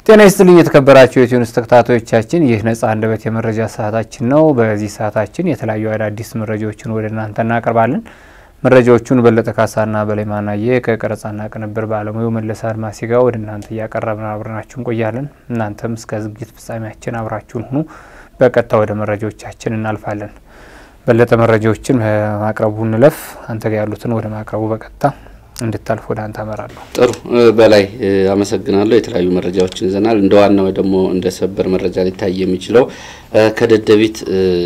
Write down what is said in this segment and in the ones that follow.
ጤና ይስጥልኝ የተከበራችሁ የኢትዮኒውስ ተከታታዮቻችን፣ ይህ ነጻ አንደበት የመረጃ ሰዓታችን ነው። በዚህ ሰዓታችን የተለያዩ አዳዲስ መረጃዎችን ወደ እናንተ እናቀርባለን። መረጃዎቹን በለጠ ካሳና በላይ ማናየ ከቀረጻና ቅንብር ባለሙያው መለስ አድማሴ ጋር ወደ እናንተ እያቀረብን አብረናችሁ እንቆያለን። እናንተም እስከ ዝግጅት ፍጻሜያችን አብራችሁን ሁኑ። በቀጥታ ወደ መረጃዎቻችን እናልፋለን። በለጠ መረጃዎችን ማቅረቡ እንለፍ። አንተ ጋር ያሉትን ወደ ማቅረቡ በቀጥታ እንድታልፍ ወደ አንተ አመራለሁ። ጥሩ በላይ አመሰግናለሁ። የተለያዩ መረጃዎችን ይዘናል። እንደ ዋናው ደግሞ እንደ ሰበር መረጃ ሊታይ የሚችለው ከደደቢት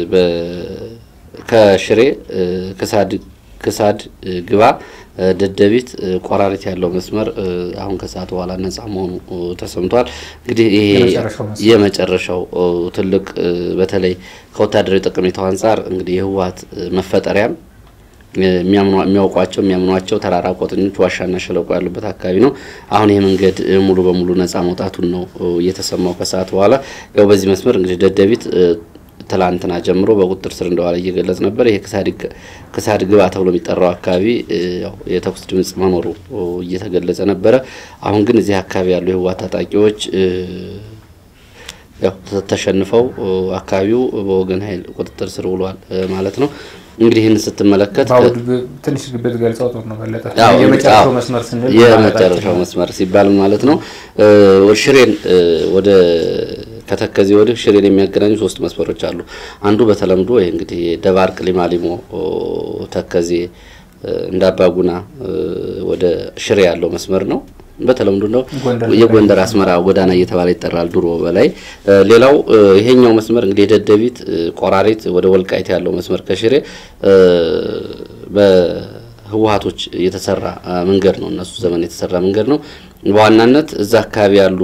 ከሽሬ ክሳድ ግባ ደደቢት ቆራሪት ያለው መስመር አሁን ከሰዓት በኋላ ነጻ መሆኑ ተሰምቷል። እንግዲህ ይሄ የመጨረሻው ትልቅ በተለይ ከወታደራዊ ጠቀሜታው አንጻር እንግዲህ የህወሀት መፈጠሪያም የሚያውቋቸው የሚያምኗቸው ተራራ ቆጥኞች ዋሻና ሸለቆ ያሉበት አካባቢ ነው። አሁን ይህ መንገድ ሙሉ በሙሉ ነጻ መውጣቱን ነው እየተሰማው ከሰዓት በኋላ ያው በዚህ መስመር እንግዲህ ደደቢት ትላንትና ጀምሮ በቁጥጥር ስር እንደዋለ እየገለጽ ነበር። ይሄ ክሳድ ግባ ተብሎ የሚጠራው አካባቢ ያው የተኩስ ድምጽ መኖሩ እየተገለጸ ነበረ። አሁን ግን እዚህ አካባቢ ያሉ የህወሓት ታጣቂዎች ያው ተሸንፈው አካባቢው በወገን ኃይል ቁጥጥር ስር ውሏል ማለት ነው። እንግዲህ ይህን ስትመለከት ትንሽ ግብት ገልጸው ጥሩ ነው። በለጠ አዎ፣ የመጨረሻው መስመር ስንል የመጨረሻው መስመር ሲባል ማለት ነው ሽሬን ወደ ከተከዜ ወዲህ ሽሬን የሚያገናኙ ሶስት መስመሮች አሉ። አንዱ በተለምዶ ይህ እንግዲህ ደባርቅ ሊማሊሞ ተከዜ እንዳባጉና ወደ ሽሬ ያለው መስመር ነው። በተለምዶ ነው የጎንደር አስመራ ጎዳና እየተባለ ይጠራል ድሮ በላይ። ሌላው ይሄኛው መስመር እንግዲህ የደደቢት ቆራሪት ወደ ወልቃይት ያለው መስመር ከሽሬ በህወሀቶች የተሰራ መንገድ ነው። እነሱ ዘመን የተሰራ መንገድ ነው። በዋናነት እዛ አካባቢ ያሉ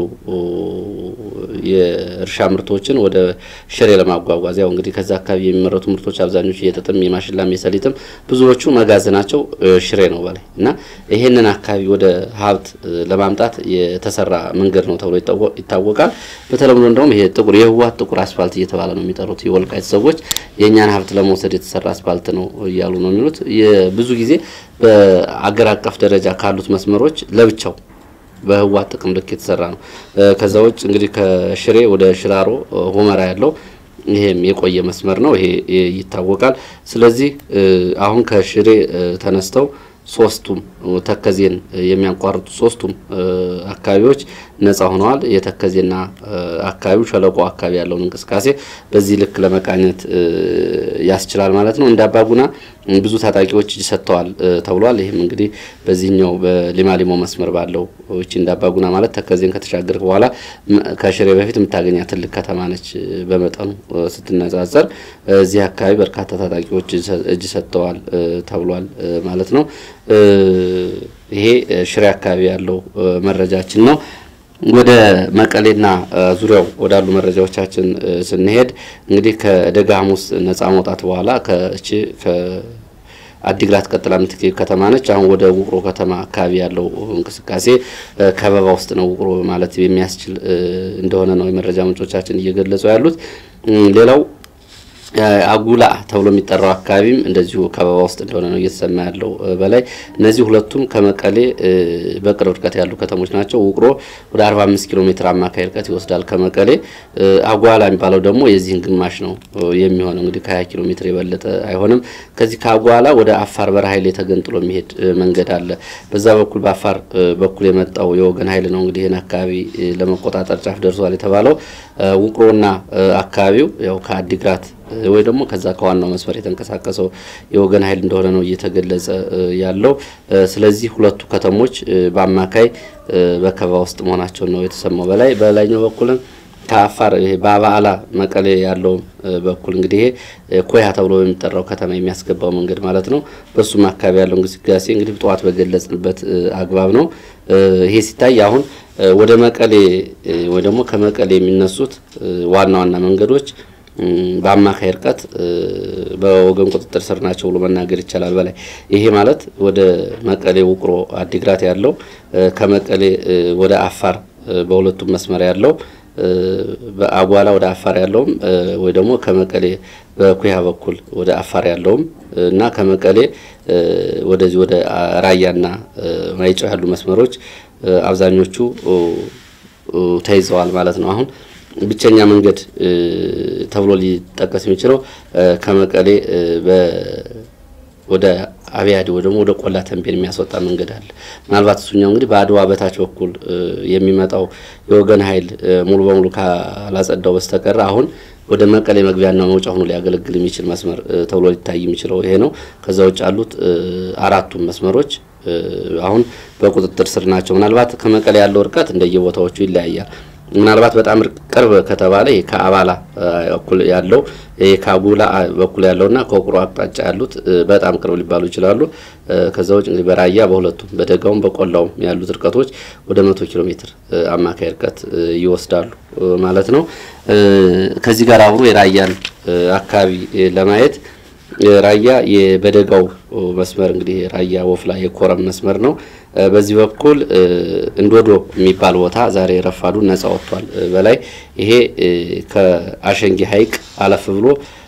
የእርሻ ምርቶችን ወደ ሽሬ ለማጓጓዝ ያው እንግዲህ ከዛ አካባቢ የሚመረቱ ምርቶች አብዛኞቹ የጥጥም፣ የማሽላም፣ የሰሊጥም ብዙዎቹ መጋዘናቸው ሽሬ ነው በላይ እና ይሄንን አካባቢ ወደ ሀብት ለማምጣት የተሰራ መንገድ ነው ተብሎ ይታወቃል። በተለምዶ እንደውም ይሄ ጥቁር የህወሀት ጥቁር አስፋልት እየተባለ ነው የሚጠሩት የወልቃይት ሰዎች የእኛን ሀብት ለመውሰድ የተሰራ አስፋልት ነው እያሉ ነው የሚሉት። ብዙ ጊዜ በአገር አቀፍ ደረጃ ካሉት መስመሮች ለብቻው በህወሓት ጥቅም ልክ የተሰራ ነው። ከዛ ውጭ እንግዲህ ከሽሬ ወደ ሽራሮ ሁመራ ያለው ይሄም የቆየ መስመር ነው። ይሄ ይታወቃል። ስለዚህ አሁን ከሽሬ ተነስተው ሶስቱም ተከዜን የሚያቋርጡ ሶስቱም አካባቢዎች ነጻ ሆነዋል። የተከዜና አካባቢው ሸለቆ አካባቢ ያለውን እንቅስቃሴ በዚህ ልክ ለመቃኘት ያስችላል ማለት ነው። እንደ አባጉና ብዙ ታጣቂዎች እጅ ሰጥተዋል ተብሏል። ይህም እንግዲህ በዚህኛው በሊማሊሞ መስመር ባለው እቺ እንደ አባጉና ማለት ተከዜን ከተሻገርክ በኋላ ከሽሬ በፊት የምታገኛ ትልቅ ከተማ ነች በመጠኑ ስትነጻጸር። እዚህ አካባቢ በርካታ ታጣቂዎች እጅ ሰጥተዋል ተብሏል ማለት ነው። ይሄ ሽሬ አካባቢ ያለው መረጃችን ነው። ወደ መቀሌና ዙሪያው ወዳሉ መረጃዎቻችን ስንሄድ እንግዲህ ከደጋ ሐሙስ ነጻ መውጣት በኋላ ከእቺ አዲግራት ቀጥላ የምትገኝ ከተማ ነች። አሁን ወደ ውቅሮ ከተማ አካባቢ ያለው እንቅስቃሴ ከበባ ውስጥ ነው ውቅሮ ማለት የሚያስችል እንደሆነ ነው የመረጃ ምንጮቻችን እየገለጹ ያሉት። ሌላው አጉላ ተብሎ የሚጠራው አካባቢም እንደዚሁ ከበባ ውስጥ እንደሆነ ነው እየተሰማ ያለው በላይ። እነዚህ ሁለቱም ከመቀሌ በቅርብ ርቀት ያሉ ከተሞች ናቸው። ውቅሮ ወደ 45 ኪሎ ሜትር አማካይ ርቀት ይወስዳል ከመቀሌ። አጓላ የሚባለው ደግሞ የዚህን ግማሽ ነው የሚሆነው እንግዲህ ከ20 ኪሎ ሜትር የበለጠ አይሆንም። ከዚህ ከአጓላ ወደ አፋር በረሃ ኃይል ተገንጥሎ የሚሄድ መንገድ አለ። በዛ በኩል በአፋር በኩል የመጣው የወገን ኃይል ነው እንግዲህ ይህን አካባቢ ለመቆጣጠር ጫፍ ደርሷል የተባለው ውቅሮና አካባቢው ያው ከአዲግራት ወይ ደግሞ ከዛ ከዋናው መስመር የተንቀሳቀሰው የወገን ኃይል እንደሆነ ነው እየተገለጸ ያለው። ስለዚህ ሁለቱ ከተሞች በአማካይ በከበባ ውስጥ መሆናቸውን ነው የተሰማው። በላይ በላይኛው በኩልም ከአፋር በአባዓላ መቀሌ ያለው በኩል እንግዲህ ይሄ ኮያ ተብሎ በሚጠራው ከተማ የሚያስገባው መንገድ ማለት ነው። በሱም አካባቢ ያለው እንቅስቃሴ እንግዲህ ጠዋት በገለጽንበት አግባብ ነው። ይሄ ሲታይ አሁን ወደ መቀሌ ወይ ደግሞ ከመቀሌ የሚነሱት ዋና ዋና መንገዶች በአማካይ ርቀት በወገን ቁጥጥር ስር ናቸው ብሎ መናገር ይቻላል። በላይ ይሄ ማለት ወደ መቀሌ ውቅሮ፣ አዲግራት ያለው ከመቀሌ ወደ አፋር በሁለቱም መስመር ያለው በአጓላ ወደ አፋር ያለውም ወይ ደግሞ ከመቀሌ በኩያ በኩል ወደ አፋር ያለውም እና ከመቀሌ ወደዚህ ወደ ራያና ማይጨው ያሉ መስመሮች አብዛኞቹ ተይዘዋል ማለት ነው። አሁን ብቸኛ መንገድ ተብሎ ሊጠቀስ የሚችለው ከመቀሌ ወደ አብያዲ ወይ ደግሞ ወደ ቆላ ተንቤን የሚያስወጣ መንገድ አለ። ምናልባት እሱኛው እንግዲህ በአድዋ በታች በኩል የሚመጣው የወገን ኃይል ሙሉ በሙሉ ካላጸዳው በስተቀር አሁን ወደ መቀሌ መግቢያና መውጫ ሆኖ ሊያገለግል የሚችል መስመር ተብሎ ሊታይ የሚችለው ይሄ ነው። ከዛ ውጭ ያሉት አራቱም መስመሮች አሁን በቁጥጥር ስር ናቸው። ምናልባት ከመቀሌ ያለው እርቀት እንደየቦታዎቹ ይለያያል። ምናልባት በጣም ቅርብ ከተባለ ይሄ ከአባላ በኩል ያለው ይሄ ከአጉላ በኩል ያለውና ከውቅሮ አቅጣጫ ያሉት በጣም ቅርብ ሊባሉ ይችላሉ። ከዛ ውጭ እንግዲህ በራያ በሁለቱም በደጋውም በቆላውም ያሉት እርቀቶች ወደ መቶ ኪሎ ሜትር አማካይ እርቀት ይወስዳሉ ማለት ነው። ከዚህ ጋር አብሮ የራያን አካባቢ ለማየት ራያ በደጋው መስመር እንግዲህ ራያ ወፍላ የኮረም መስመር ነው። በዚህ በኩል እንዶዶ የሚባል ቦታ ዛሬ ረፋዱ ነጻ ወጥቷል። በላይ ይሄ ከአሸንጊ ሐይቅ አለፍ ብሎ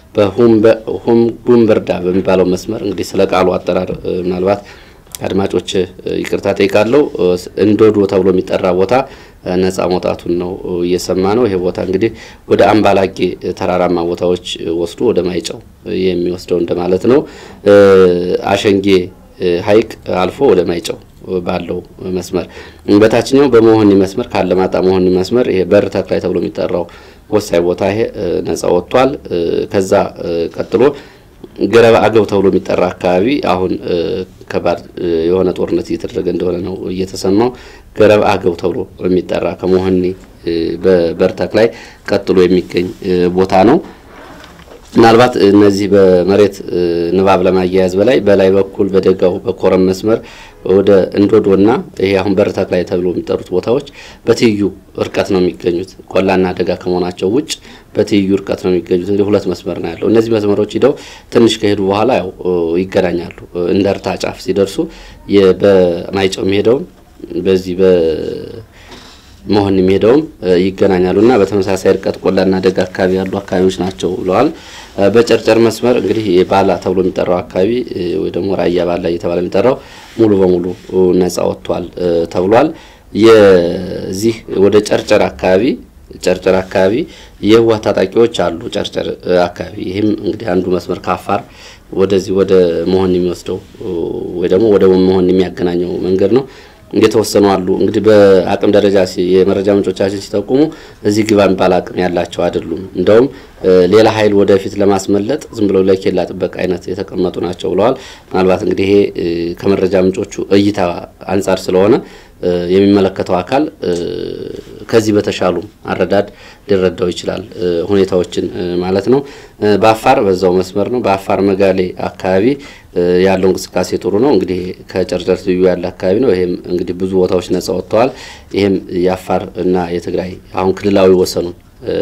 በሁም ጉምበርዳ በሚባለው መስመር እንግዲህ ስለ ቃሉ አጠራር ምናልባት አድማጮች ይቅርታ ጠይቃለሁ። እንዶዶ ተብሎ የሚጠራ ቦታ ነጻ መውጣቱን ነው እየሰማ ነው። ይሄ ቦታ እንግዲህ ወደ አምባላጌ ተራራማ ቦታዎች ወስዶ ወደ ማይጨው የሚወስደው እንደማለት ነው። አሸንጌ ሐይቅ አልፎ ወደ ማይጨው ባለው መስመር በታችኛው በመሆኒ መስመር ካለማጣ መሆኒ መስመር ይሄ በር ተክላይ ተብሎ የሚጠራው ወሳኝ ቦታ ይሄ ነጻ ወጥቷል። ከዛ ቀጥሎ ገረብ አገብ ተብሎ የሚጠራ አካባቢ አሁን ከባድ የሆነ ጦርነት እየተደረገ እንደሆነ ነው እየተሰማው። ገረብ አገብ ተብሎ የሚጠራ ከመሆኒ በበርተክ ላይ ቀጥሎ የሚገኝ ቦታ ነው። ምናልባት እነዚህ በመሬት ንባብ ለማያያዝ በላይ በላይ በኩል በደጋው በኮረም መስመር ወደ እንዶዶና ይሄ አሁን በርተክ ላይ ተብሎ የሚጠሩት ቦታዎች በትይዩ እርቀት ነው የሚገኙት። ቆላና ደጋ ከመሆናቸው ውጭ በትይዩ እርቀት ነው የሚገኙት። እንግዲህ ሁለት መስመር ነው ያለው። እነዚህ መስመሮች ሂደው ትንሽ ከሄዱ በኋላ ያው ይገናኛሉ። እንደ እርታ ጫፍ ሲደርሱ በማይጨው የሚሄደውም በዚህ መሆን የሚሄደውም ይገናኛሉ እና በተመሳሳይ እርቀት ቆላና ደጋ አካባቢ ያሉ አካባቢዎች ናቸው ብለዋል። በጨርጨር መስመር እንግዲህ የባላ ተብሎ የሚጠራው አካባቢ ወይ ደግሞ ራያ ባላ እየተባለ የሚጠራው ሙሉ በሙሉ ነጻ ወጥቷል ተብሏል። የዚህ ወደ ጨርጨር አካባቢ ጨርጨር አካባቢ የህወሓት ታጣቂዎች አሉ። ጨርጨር አካባቢ ይህም እንግዲህ አንዱ መስመር ከአፋር ወደዚህ ወደ መሆን የሚወስደው ወይ ደግሞ ወደ መሆን የሚያገናኘው መንገድ ነው። የተወሰኑ አሉ እንግዲህ በአቅም ደረጃ የመረጃ ምንጮቻችን ሲጠቁሙ እዚህ ግባ የሚባል አቅም ያላቸው አይደሉም። እንደውም ሌላ ኃይል ወደፊት ለማስመለጥ ዝም ብለው ለኬላ ጥበቃ አይነት የተቀመጡ ናቸው ብለዋል። ምናልባት እንግዲህ ይሄ ከመረጃ ምንጮቹ እይታ አንጻር ስለሆነ የሚመለከተው አካል ከዚህ በተሻሉ አረዳድ ሊረዳው ይችላል ሁኔታዎችን ማለት ነው። በአፋር በዛው መስመር ነው። በአፋር መጋሌ አካባቢ ያለው እንቅስቃሴ ጥሩ ነው። እንግዲህ ከጨርጨር ትይዩ ያለ አካባቢ ነው። ይሄም እንግዲህ ብዙ ቦታዎች ነጻ ወጥተዋል። ይሄም የአፋር እና የትግራይ አሁን ክልላዊ ወሰኑን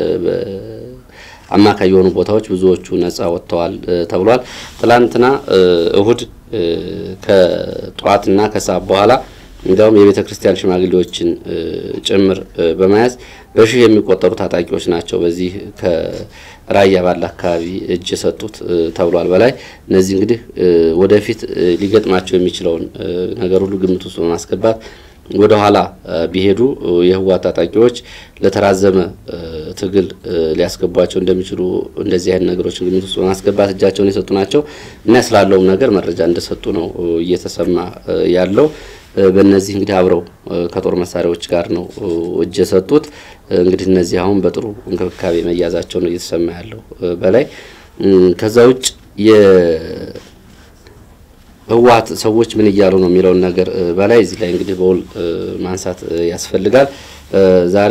አማካይ የሆኑ ቦታዎች ብዙዎቹ ነጻ ወጥተዋል ተብሏል። ትላንትና እሁድ ከጠዋትና ከሰዓት በኋላ እንዲያውም የቤተ ክርስቲያን ሽማግሌዎችን ጭምር በመያዝ በሺህ የሚቆጠሩ ታጣቂዎች ናቸው በዚህ ከራያ ባለ አካባቢ እጅ የሰጡት ተብሏል። በላይ እነዚህ እንግዲህ ወደፊት ሊገጥማቸው የሚችለውን ነገር ሁሉ ግምት ውስጥ በማስገባት ወደ ኋላ ቢሄዱ የህወሓት ታጣቂዎች ለተራዘመ ትግል ሊያስገቧቸው እንደሚችሉ እንደዚህ አይነት ነገሮችን ግምት ውስጥ በማስገባት እጃቸውን የሰጡ ናቸው እና ስላለውም ነገር መረጃ እንደሰጡ ነው እየተሰማ ያለው። በእነዚህ እንግዲህ አብረው ከጦር መሳሪያዎች ጋር ነው እጅ የሰጡት። እንግዲህ እነዚህ አሁን በጥሩ እንክብካቤ መያዛቸው ነው እየተሰማ ያለው በላይ ከዛ ውጭ ህወሓት ሰዎች ምን እያሉ ነው የሚለውን ነገር በላይ እዚህ ላይ እንግዲህ በውል ማንሳት ያስፈልጋል። ዛሬ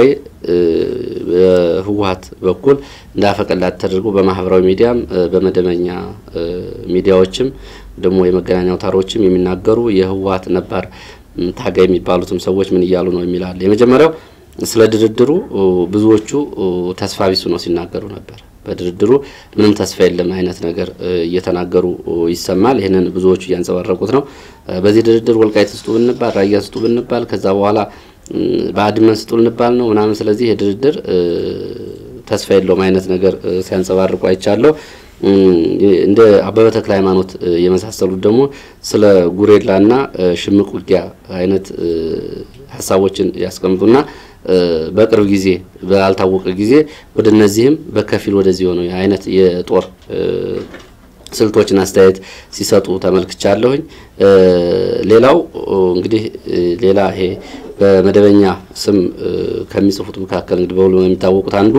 በህወሓት በኩል እንዳፈቀላት ተደርጎ በማህበራዊ ሚዲያም በመደበኛ ሚዲያዎችም ደግሞ የመገናኛ አውታሮችም የሚናገሩ የህወሓት ነባር ታጋይ የሚባሉትም ሰዎች ምን እያሉ ነው የሚላል። የመጀመሪያው ስለ ድርድሩ ብዙዎቹ ተስፋ ቢሱ ነው ሲናገሩ ነበር። በድርድሩ ምንም ተስፋ የለም አይነት ነገር እየተናገሩ ይሰማል። ይህንን ብዙዎቹ እያንጸባረቁት ነው። በዚህ ድርድር ወልቃይት ስጡ ብንባል፣ ራያን ስጡ ብንባል፣ ከዛ በኋላ በአድመን ስጡ ልንባል ነው ምናምን። ስለዚህ የድርድር ተስፋ የለውም አይነት ነገር ሲያንጸባርቁ አይቻለሁ። እንደ አበበ ተክለ ሃይማኖት የመሳሰሉት ደግሞ ስለ ጉሬላና ሽምቅ ውጊያ አይነት ሀሳቦችን ያስቀምጡና በቅርብ ጊዜ ባልታወቀ ጊዜ ወደ እነዚህም በከፊል ወደዚህ የሆነ አይነት የጦር ስልቶችን አስተያየት ሲሰጡ ተመልክቻለሁኝ። ሌላው እንግዲህ ሌላ ይሄ በመደበኛ ስም ከሚጽፉት መካከል እንግዲህ በሁሉ የሚታወቁት አንዱ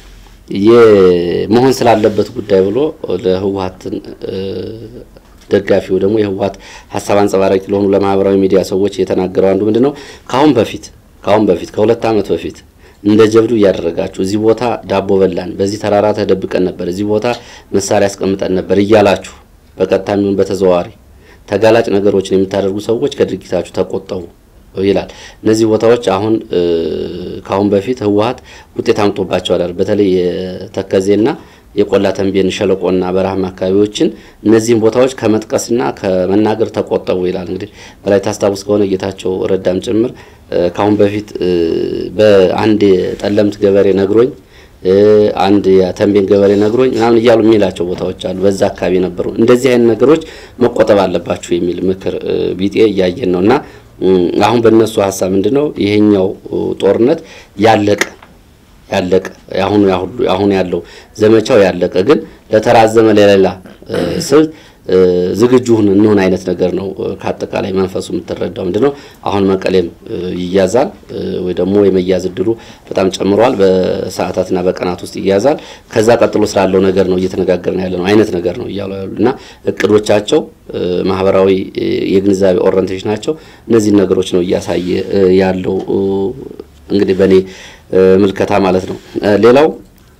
የመሆን ስላለበት ጉዳይ ብሎ ለህወሀትን ደጋፊው ደግሞ የህወሀት ሀሳብ አንጸባራቂ ለሆኑ ለማህበራዊ ሚዲያ ሰዎች የተናገረው አንዱ ምንድን ነው ከአሁን በፊት ከአሁን በፊት ከሁለት ዓመት በፊት እንደ ጀብዱ እያደረጋችሁ እዚህ ቦታ ዳቦ በላን፣ በዚህ ተራራ ተደብቀን ነበር፣ እዚህ ቦታ መሳሪያ ያስቀምጠን ነበር እያላችሁ በቀጥታ የሚሆን በተዘዋዋሪ ተጋላጭ ነገሮችን የምታደርጉ ሰዎች ከድርጊታችሁ ተቆጠቡ ይላል። እነዚህ ቦታዎች አሁን ከአሁን በፊት ህወሀት ውጤት አምጦባቸዋል። በተለይ የተከዜና የቆላ ተንቤን ሸለቆና በረሃማ አካባቢዎችን እነዚህን ቦታዎች ከመጥቀስና ከመናገር ተቆጠቡ ይላል። እንግዲህ በላይ ታስታውስ ከሆነ ጌታቸው ረዳም ጭምር ከአሁን በፊት በአንድ የጠለምት ገበሬ ነግሮኝ አንድ የተንቤን ገበሬ ነግሮኝ ምናምን እያሉ የሚላቸው ቦታዎች አሉ። በዛ አካባቢ ነበሩ። እንደዚህ አይነት ነገሮች መቆጠብ አለባችሁ የሚል ምክር ቢጤ እያየን ነው እና አሁን በእነሱ ሀሳብ ምንድን ነው ይሄኛው ጦርነት ያለቀ ያለቀ አሁን አሁን ያለው ዘመቻው ያለቀ ግን ለተራዘመ ለሌላ ስልት ዝግጁ ሁን እንሆን አይነት ነገር ነው። ከአጠቃላይ መንፈሱ የምትረዳው ምንድን ነው? አሁን መቀሌም ይያዛል ወይ ደግሞ የመያዝ እድሉ በጣም ጨምሯል። በሰዓታትና በቀናት ውስጥ ይያዛል። ከዛ ቀጥሎ ስላለው ነገር ነው እየተነጋገርን ያለ ነው አይነት ነገር ነው እያሉ ያሉ እና እቅዶቻቸው ማህበራዊ የግንዛቤ ኦሪንቴሽናቸው እነዚህን ነገሮች ነው እያሳየ ያለው እንግዲህ በእኔ ምልከታ ማለት ነው። ሌላው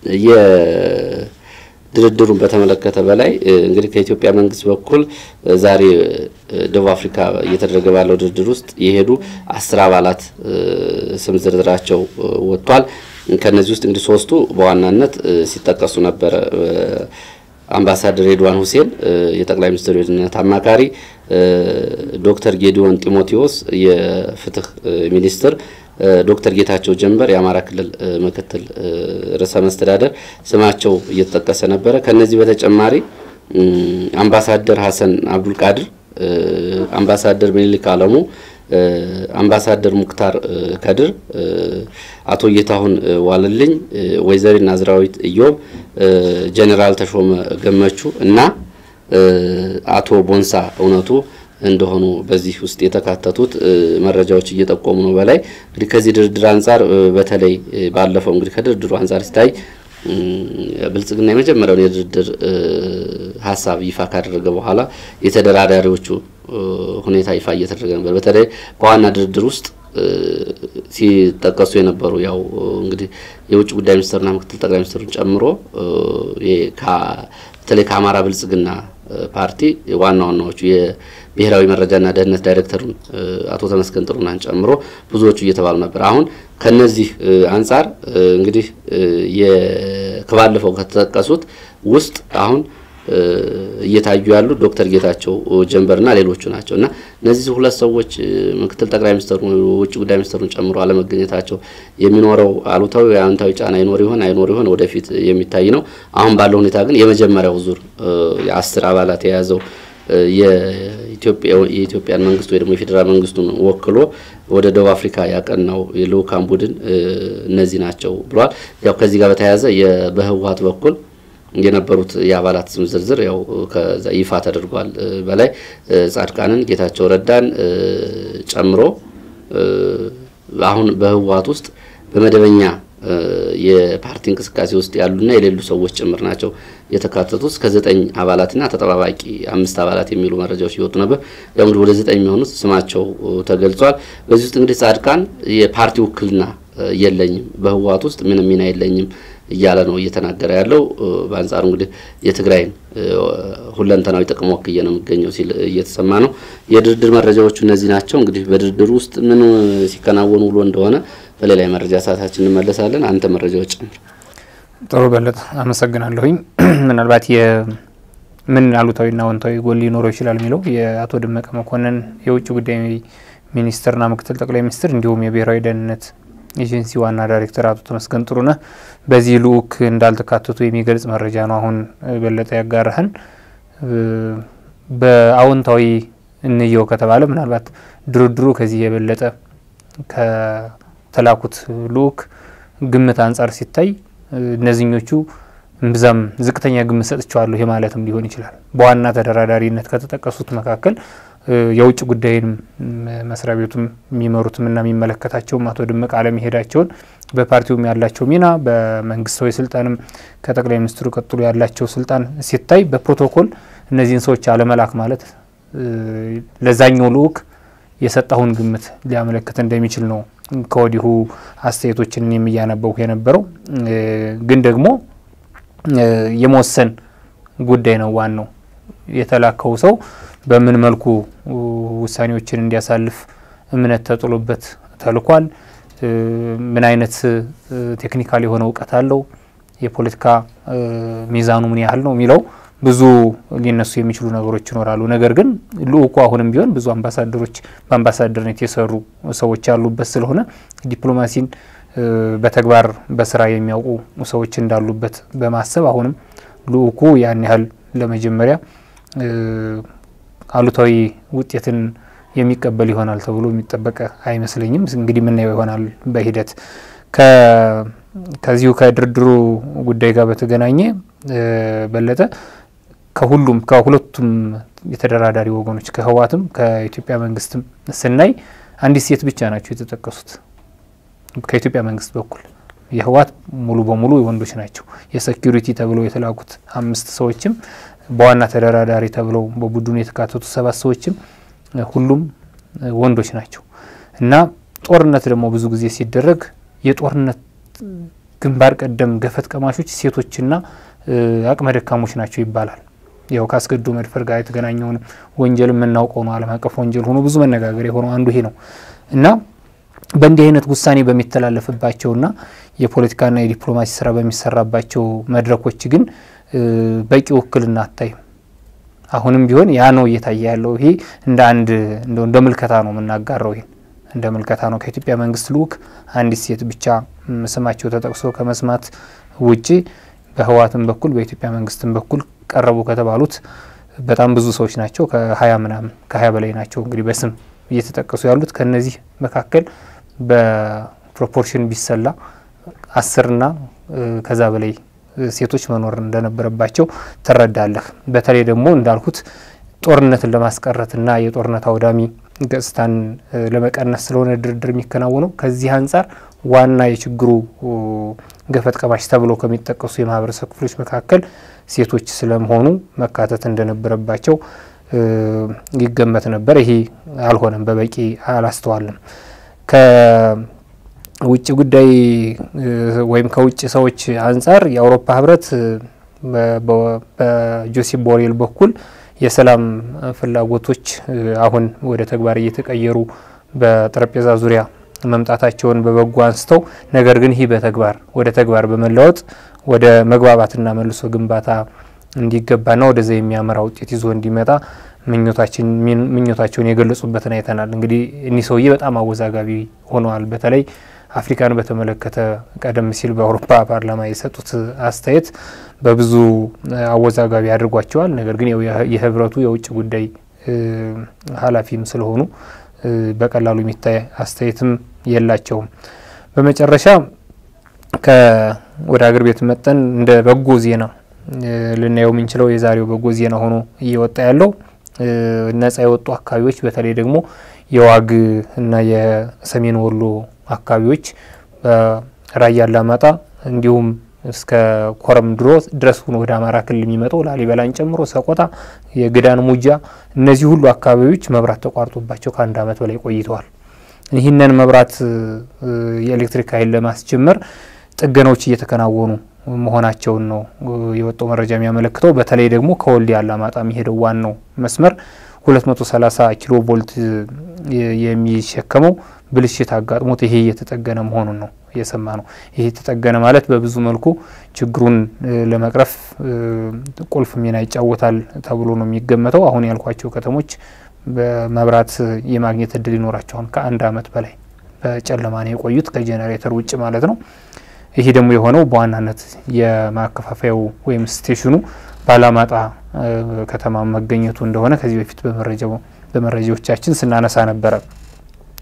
የድርድሩን በተመለከተ በላይ እንግዲህ ከኢትዮጵያ መንግስት በኩል ዛሬ ደቡብ አፍሪካ እየተደረገ ባለው ድርድር ውስጥ የሄዱ አስር አባላት ስም ዝርዝራቸው ወጥቷል። ከነዚህ ውስጥ እንግዲህ ሶስቱ በዋናነት ሲጠቀሱ ነበረ። አምባሳደር ሬድዋን ሁሴን የጠቅላይ ሚኒስትሩ የደህንነት አማካሪ፣ ዶክተር ጌዲዮን ጢሞቴዎስ የፍትህ ሚኒስትር ዶክተር ጌታቸው ጀንበር የአማራ ክልል ምክትል ርዕሰ መስተዳደር ስማቸው እየተጠቀሰ ነበረ። ከነዚህ በተጨማሪ አምባሳደር ሀሰን አብዱል ቃድር፣ አምባሳደር ምኒልክ አለሙ፣ አምባሳደር ሙክታር ከድር፣ አቶ ጌታሁን ዋለልኝ፣ ወይዘሪት ናዝራዊት ኢዮብ፣ ጀኔራል ተሾመ ገመቹ እና አቶ ቦንሳ እውነቱ እንደሆኑ በዚህ ውስጥ የተካተቱት መረጃዎች እየጠቆሙ ነው። በላይ እንግዲህ ከዚህ ድርድር አንጻር በተለይ ባለፈው እንግዲህ ከድርድሩ አንጻር ሲታይ ብልጽግና የመጀመሪያውን የድርድር ሀሳብ ይፋ ካደረገ በኋላ የተደራዳሪዎቹ ሁኔታ ይፋ እየተደረገ ነበር። በተለይ በዋና ድርድር ውስጥ ሲጠቀሱ የነበሩ ያው እንግዲህ የውጭ ጉዳይ ሚኒስትርና ምክትል ጠቅላይ ሚኒስትሩን ጨምሮ በተለይ ከአማራ ብልጽግና ፓርቲ ዋና ዋናዎቹ የብሔራዊ መረጃና ደህንነት ዳይሬክተሩን አቶ ተመስገን ጥሩናን ጨምሮ ብዙዎቹ እየተባሉ ነበር። አሁን ከነዚህ አንጻር እንግዲህ ከባለፈው ከተጠቀሱት ውስጥ አሁን እየታዩ ያሉ ዶክተር ጌታቸው ጀንበርና ሌሎቹ ናቸው እና እነዚህ ሁለት ሰዎች ምክትል ጠቅላይ ሚኒስትሩ ውጭ ጉዳይ ሚኒስትሩን ጨምሮ አለመገኘታቸው የሚኖረው አሉታዊ አዎንታዊ ጫና ይኖር ይሆን አይኖር ይሆን ወደፊት የሚታይ ነው። አሁን ባለው ሁኔታ ግን የመጀመሪያው ዙር የአስር አባላት የያዘው የኢትዮጵያን መንግስት ወይ ደግሞ የፌዴራል መንግስቱን ወክሎ ወደ ደቡብ አፍሪካ ያቀናው የልኡካን ቡድን እነዚህ ናቸው ብለዋል። ያው ከዚህ ጋር በተያያዘ በህወሀት በኩል የነበሩት የአባላት ስም ዝርዝር ያው ከዛ ይፋ ተደርጓል። በላይ ጻድቃንን፣ ጌታቸው ረዳን ጨምሮ አሁን በህወሀት ውስጥ በመደበኛ የፓርቲ እንቅስቃሴ ውስጥ ያሉና የሌሉ ሰዎች ጭምር ናቸው የተካተቱት። እስከ ዘጠኝ አባላትና ተጠባባቂ አምስት አባላት የሚሉ መረጃዎች ይወጡ ነበር። ያው እንግዲህ ወደ ዘጠኝ የሚሆኑት ስማቸው ተገልጿል። በዚህ ውስጥ እንግዲህ ጻድቃን የፓርቲ ውክልና የለኝም፣ በህወሀት ውስጥ ምንም ሚና የለኝም እያለ ነው እየተናገረ ያለው። በአንጻሩ እንግዲህ የትግራይን ሁለንተናዊ ጥቅም ወክዬ ነው የሚገኘው ሲል እየተሰማ ነው። የድርድር መረጃዎቹ እነዚህ ናቸው። እንግዲህ በድርድሩ ውስጥ ምን ሲከናወኑ ውሎ እንደሆነ በሌላ የመረጃ ሰዓታችን እንመለሳለን። አንተ መረጃዎች ጨምር። ጥሩ በለጠ፣ አመሰግናለሁኝ። ምናልባት ምን አሉታዊና አዎንታዊ ጎን ሊኖረው ይችላል የሚለው የአቶ ደመቀ መኮንን የውጭ ጉዳይ ሚኒስትርና ምክትል ጠቅላይ ሚኒስትር እንዲሁም የብሔራዊ ደህንነት ኤጀንሲ ዋና ዳይሬክተር አቶ ተመስገን ጥሩነህ በዚህ ልኡክ እንዳልተካተቱ የሚገልጽ መረጃ ነው። አሁን በለጠ ያጋራህን። በአዎንታዊ እንየው ከተባለ ምናልባት ድርድሩ ከዚህ የበለጠ ከተላኩት ልኡክ ግምት አንጻር ሲታይ እነዚህኞቹ እምብዛም ዝቅተኛ ግምት ሰጥቸዋለሁ ይሄ ማለትም ሊሆን ይችላል። በዋና ተደራዳሪነት ከተጠቀሱት መካከል የውጭ ጉዳይን መስሪያ ቤቱም የሚመሩትም እና የሚመለከታቸውም አቶ ደመቀ አለመሄዳቸውን በፓርቲውም ያላቸው ሚና በመንግስታዊ ስልጣንም ከጠቅላይ ሚኒስትሩ ቀጥሎ ያላቸው ስልጣን ሲታይ በፕሮቶኮል እነዚህን ሰዎች አለመላክ ማለት ለዛኛው ልኡክ የሰጣሁን ግምት ሊያመለክት እንደሚችል ነው ከወዲሁ አስተያየቶችን የሚያነበቡ የነበረው ግን ደግሞ የመወሰን ጉዳይ ነው ዋናው። የተላከው ሰው በምን መልኩ ውሳኔዎችን እንዲያሳልፍ እምነት ተጥሎበት ተልኳል። ምን አይነት ቴክኒካል የሆነ እውቀት አለው፣ የፖለቲካ ሚዛኑ ምን ያህል ነው የሚለው ብዙ ሊነሱ የሚችሉ ነገሮች ይኖራሉ። ነገር ግን ልኡኩ አሁንም ቢሆን ብዙ አምባሳደሮች በአምባሳደርነት የሰሩ ሰዎች ያሉበት ስለሆነ ዲፕሎማሲን በተግባር በስራ የሚያውቁ ሰዎች እንዳሉበት በማሰብ አሁንም ልኡኩ ያን ያህል ለመጀመሪያ አሉታዊ ውጤትን የሚቀበል ይሆናል ተብሎ የሚጠበቅ አይመስለኝም። እንግዲህ የምናየው ይሆናል በሂደት ከዚሁ ከድርድሩ ጉዳይ ጋር በተገናኘ በለጠ ከሁሉም ከሁለቱም የተደራዳሪ ወገኖች ከህወሓትም ከኢትዮጵያ መንግስትም ስናይ አንዲት ሴት ብቻ ናቸው የተጠቀሱት። ከኢትዮጵያ መንግስት በኩል የህወሓት ሙሉ በሙሉ ወንዶች ናቸው። የሴኪሪቲ ተብለው የተላኩት አምስት ሰዎችም በዋና ተደራዳሪ ተብለው በቡድኑ የተካተቱ ሰባት ሰዎችም ሁሉም ወንዶች ናቸው እና ጦርነት ደግሞ ብዙ ጊዜ ሲደረግ የጦርነት ግንባር ቀደም ገፈት ቀማሾች ሴቶችና አቅመ ደካሞች ናቸው ይባላል። ያው ከአስገድዶ መድፈር ጋር የተገናኘውን ወንጀል የምናውቀው ነው። ዓለም አቀፍ ወንጀል ሆኖ ብዙ መነጋገር የሆነው አንዱ ይሄ ነው እና በእንዲህ አይነት ውሳኔ በሚተላለፍባቸውና የፖለቲካና የዲፕሎማሲ ስራ በሚሰራባቸው መድረኮች ግን በቂ ውክልና አታይም። አሁንም ቢሆን ያ ነው እየታየ ያለው። ይሄ እንደ አንድ እንደ ምልከታ ነው የምናጋራው። ይሄን እንደ ምልከታ ነው። ከኢትዮጵያ መንግስት ልኡክ አንዲት ሴት ብቻ ስማቸው ተጠቅሶ ከመስማት ውጪ በህወሓትም በኩል በኢትዮጵያ መንግስትም በኩል ቀረቡ ከተባሉት በጣም ብዙ ሰዎች ናቸው። ከሀያ ምናምን ከሀያ በላይ ናቸው እንግዲህ በስም እየተጠቀሱ ያሉት ከነዚህ መካከል በፕሮፖርሽን ቢሰላ አስርና ከዛ በላይ ሴቶች መኖር እንደነበረባቸው ትረዳለህ። በተለይ ደግሞ እንዳልኩት ጦርነትን ለማስቀረትና የጦርነት አውዳሚ ገጽታን ለመቀነስ ስለሆነ ድርድር የሚከናወነው ከዚህ አንጻር ዋና የችግሩ ገፈት ቀማሽ ተብሎ ከሚጠቀሱ የማህበረሰብ ክፍሎች መካከል ሴቶች ስለመሆኑ መካተት እንደነበረባቸው ይገመት ነበር። ይሄ አልሆነም፣ በበቂ አላስተዋልም። ከውጭ ጉዳይ ወይም ከውጭ ሰዎች አንጻር የአውሮፓ ህብረት በጆሴፕ ቦሬል በኩል የሰላም ፍላጎቶች አሁን ወደ ተግባር እየተቀየሩ በጠረጴዛ ዙሪያ መምጣታቸውን በበጎ አንስተው ነገር ግን ይህ በተግባር ወደ ተግባር በመለወጥ ወደ መግባባትና መልሶ ግንባታ እንዲገባና ወደዛ የሚያመራ ውጤት ይዞ እንዲመጣ ምኞታቸውን የገለጹበትን አይተናል። እንግዲህ እኒህ ሰውዬ በጣም አወዛጋቢ ሆነዋል። በተለይ አፍሪካን በተመለከተ ቀደም ሲል በአውሮፓ ፓርላማ የሰጡት አስተያየት በብዙ አወዛጋቢ አድርጓቸዋል። ነገር ግን የህብረቱ የውጭ ጉዳይ ኃላፊም ስለሆኑ በቀላሉ የሚታይ አስተያየትም የላቸውም። በመጨረሻ ወደ ሀገር ቤት መጠን እንደ በጎ ዜና ልናየው የምንችለው የዛሬው በጎ ዜና ሆኖ እየወጣ ያለው ነጻ የወጡ አካባቢዎች በተለይ ደግሞ የዋግ እና የሰሜን ወሎ አካባቢዎች በራያ አላማጣ እንዲሁም እስከ ኮረም ድሮ ድረስ ሆኖ ወደ አማራ ክልል የሚመጣው ላሊበላን ጨምሮ ሰቆጣ፣ የግዳን ሙጃ፣ እነዚህ ሁሉ አካባቢዎች መብራት ተቋርጦባቸው ከአንድ ዓመት በላይ ቆይተዋል። ይህንን መብራት የኤሌክትሪክ ኃይል ለማስጀመር ጥገናዎች እየተከናወኑ መሆናቸውን ነው የወጣው መረጃ የሚያመለክተው። በተለይ ደግሞ ከወልዲያ አላማጣ የሚሄደው ዋናው መስመር 230 ኪሎ ቮልት የሚሸከመው ብልሽት አጋጥሞት ይሄ እየተጠገነ መሆኑን ነው የሰማ ነው። ይሄ የተጠገነ ማለት በብዙ መልኩ ችግሩን ለመቅረፍ ቁልፍ ሚና ይጫወታል ተብሎ ነው የሚገመተው። አሁን ያልኳቸው ከተሞች በመብራት የማግኘት እድል ይኖራቸዋል። ከአንድ ዓመት በላይ በጨለማ ነው የቆዩት ከጄኔሬተር ውጭ ማለት ነው። ይሄ ደግሞ የሆነው በዋናነት የማከፋፈያው ወይም ስቴሽኑ ባላማጣ ከተማ መገኘቱ እንደሆነ ከዚህ በፊት በመረጃዎቻችን ስናነሳ ነበረ።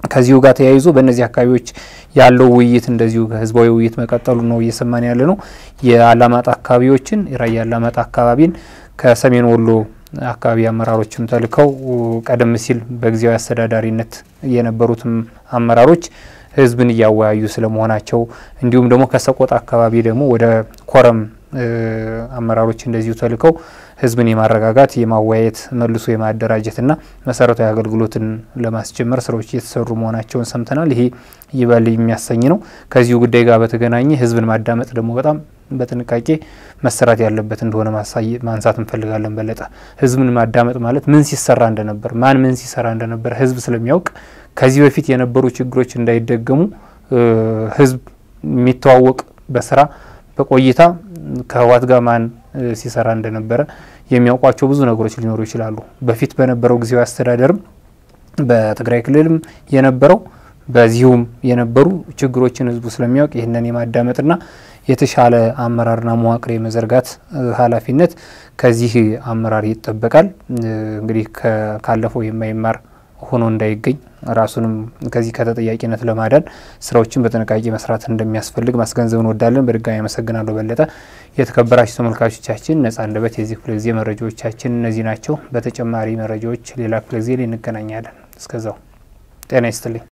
ከዚሁ ጋር ተያይዞ በእነዚህ አካባቢዎች ያለው ውይይት እንደዚሁ ህዝባዊ ውይይት መቀጠሉ ነው እየሰማን ያለ ነው። የአላማጣ አካባቢዎችን የራያ አላማጣ አካባቢን ከሰሜን ወሎ አካባቢ አመራሮችም ተልከው ቀደም ሲል በጊዜያዊ አስተዳዳሪነት የነበሩትም አመራሮች ህዝብን እያወያዩ ስለመሆናቸው እንዲሁም ደግሞ ከሰቆጣ አካባቢ ደግሞ ወደ ኮረም አመራሮች እንደዚሁ ተልከው ህዝብን የማረጋጋት የማወያየት መልሶ የማደራጀትና መሰረታዊ አገልግሎትን ለማስጀመር ስራዎች እየተሰሩ መሆናቸውን ሰምተናል። ይሄ ይበል የሚያሰኝ ነው። ከዚሁ ጉዳይ ጋር በተገናኘ ህዝብን ማዳመጥ ደግሞ በጣም በጥንቃቄ መሰራት ያለበት እንደሆነ ማንሳት እንፈልጋለን። በለጠ ህዝብን ማዳመጥ ማለት ምን ሲሰራ እንደነበር ማን ምን ሲሰራ እንደነበር ህዝብ ስለሚያውቅ ከዚህ በፊት የነበሩ ችግሮች እንዳይደገሙ ህዝብ የሚተዋወቅ በስራ በቆይታ ከህወሓት ጋር ማን ሲሰራ እንደነበረ የሚያውቋቸው ብዙ ነገሮች ሊኖሩ ይችላሉ። በፊት በነበረው ጊዜያዊ አስተዳደርም በትግራይ ክልልም የነበረው በዚሁም የነበሩ ችግሮችን ህዝቡ ስለሚያውቅ ይህንን የማዳመጥና የተሻለ አመራርና መዋቅር የመዘርጋት ኃላፊነት ከዚህ አመራር ይጠበቃል። እንግዲህ ካለፈው የማይማር ሆኖ እንዳይገኝ ራሱንም ከዚህ ከተጠያቂነት ለማዳን ስራዎችን በጥንቃቄ መስራት እንደሚያስፈልግ ማስገንዘብ እንወዳለን። በድጋሚ አመሰግናለሁ በለጠ። የተከበራችሁ ተመልካቾቻችን ነጻ አንደበት የዚህ ክፍለ ጊዜ መረጃዎቻችን እነዚህ ናቸው። በተጨማሪ መረጃዎች ሌላ ክፍለ ጊዜ ላይ እንገናኛለን። እስከዛው ጤና ይስጥልኝ።